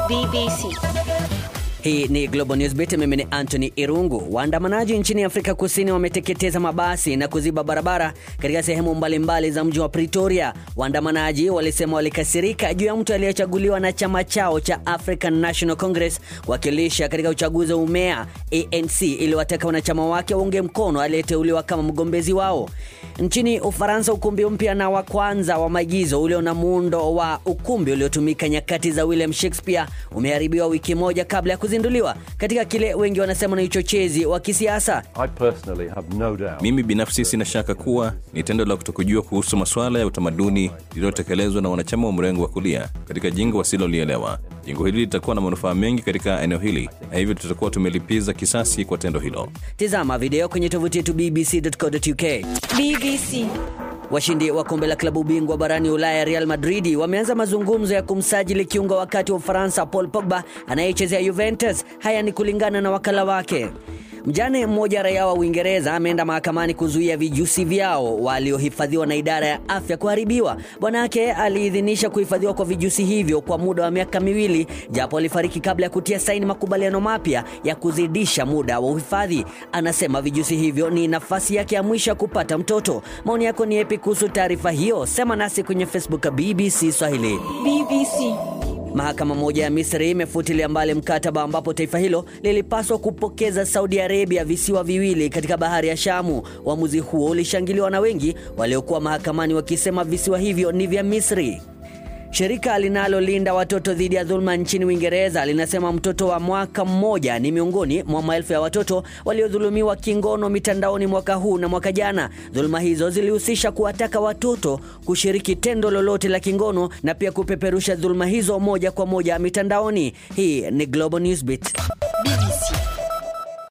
BBC. Hii ni Global Newsbeat, mimi ni Anthony Irungu. Waandamanaji nchini Afrika Kusini wameteketeza mabasi na kuziba barabara katika sehemu mbalimbali za mji wa Pretoria. Waandamanaji walisema walikasirika juu ya mtu aliyechaguliwa na chama chao cha African National Congress kuwakilisha katika uchaguzi wa umea. ANC iliwataka wanachama wake waunge mkono aliyeteuliwa kama mgombezi wao. Nchini Ufaransa, ukumbi mpya na wa kwanza wa maigizo ulio na muundo wa ukumbi uliotumika nyakati za William Shakespeare umeharibiwa wiki moja kabla ya kuzinduliwa katika kile wengi wanasema ni uchochezi wa kisiasa. I personally have no doubt. Mimi binafsi sina shaka kuwa ni tendo la kutokujua kuhusu masuala ya utamaduni lililotekelezwa na wanachama wa mrengo wa kulia katika jingo wasilolielewa. Jingo hili litakuwa na manufaa mengi katika eneo hili, na hivyo tutakuwa tumelipiza kisasi kwa tendo hilo. Tizama video kwenye tovuti yetu bbc.co.uk. BBC. Washindi wa kombe la klabu bingwa barani Ulaya Real Madrid wameanza mazungumzo ya kumsajili kiungo wakati wa Ufaransa Paul Pogba anayechezea Juventus. Haya ni kulingana na wakala wake. Mjane mmoja raia wa Uingereza ameenda mahakamani kuzuia vijusi vyao waliohifadhiwa na idara ya afya kuharibiwa. Bwana yake aliidhinisha kuhifadhiwa kwa vijusi hivyo kwa muda wa miaka miwili, japo alifariki kabla ya kutia saini makubaliano mapya ya kuzidisha muda wa uhifadhi. Anasema vijusi hivyo ni nafasi yake ya mwisho ya kupata mtoto. Maoni yako ni yapi kuhusu taarifa hiyo? Sema nasi kwenye Facebook ya BBC Swahili. BBC. Mahakama moja ya Misri imefutilia mbali mkataba ambapo taifa hilo lilipaswa kupokeza Saudi Arabia visiwa viwili katika bahari ya Shamu. Uamuzi huo ulishangiliwa na wengi waliokuwa mahakamani wakisema visiwa hivyo ni vya Misri. Shirika linalolinda watoto dhidi ya dhuluma nchini Uingereza linasema mtoto wa mwaka mmoja ni miongoni mwa maelfu ya watoto waliodhulumiwa kingono mitandaoni mwaka huu na mwaka jana. Dhuluma hizo zilihusisha kuwataka watoto kushiriki tendo lolote la kingono na pia kupeperusha dhuluma hizo moja kwa moja mitandaoni. Hii ni Global Newsbeat. BBC.